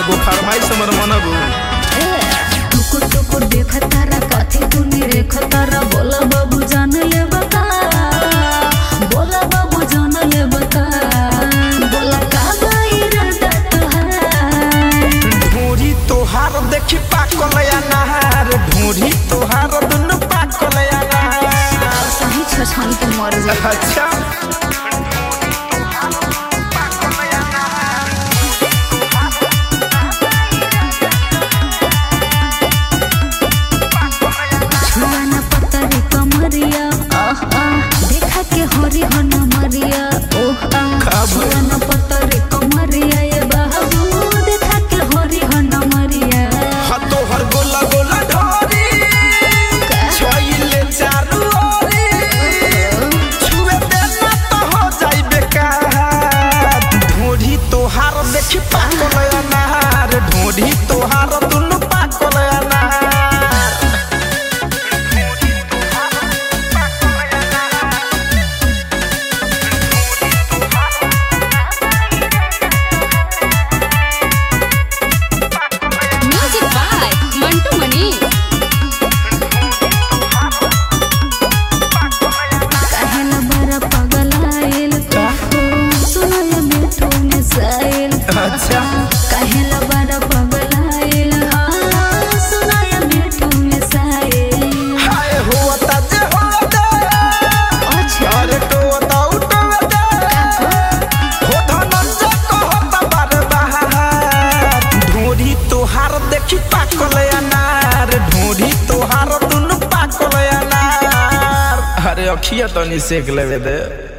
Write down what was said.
एगो फरमाइश हमर मनबू टुकुर टुकुर देखतारा काथी तूने रेखतारा बोला बाबू जान ले बता बोला बाबू जान ले बता बोला का इरादा तोहार ढोरी तोहार देखी पाकल या नहार ढोरी तोहार दुनु पाकल या नहार सही छछन के मर जा अच्छा छुआना पतरी कमरिया आह आह देखा के हरी हन मरिया ओह आह का भइल? छुआना पतरी कमरिया ये बाबू देखा के हरी हन मरिया हा तोहर गोला गोला ढोरी छोइले चारू ओरी छुए देना तो हो जाई बेकार ढोरी तोहार देखी पाकल या नहार ढोरी तोहार दुनु पाकल या नहार म्यूजिक बाय मंटू मनी काहेला बड़ा पागल आइल सुनो ये मिठू में साइल अच्छा काहेला बड़ा पागल आइल सुनो ये मिठू में साइल हाय होता जे होता अच्छा अरे टोता उठोता हो धनंजय कहता बार बार ढोरी तोहार देखी पाकल अनार ढोरी तोहार दुनु पाकल अनार अरे अखिया तनी सेक लेवे दे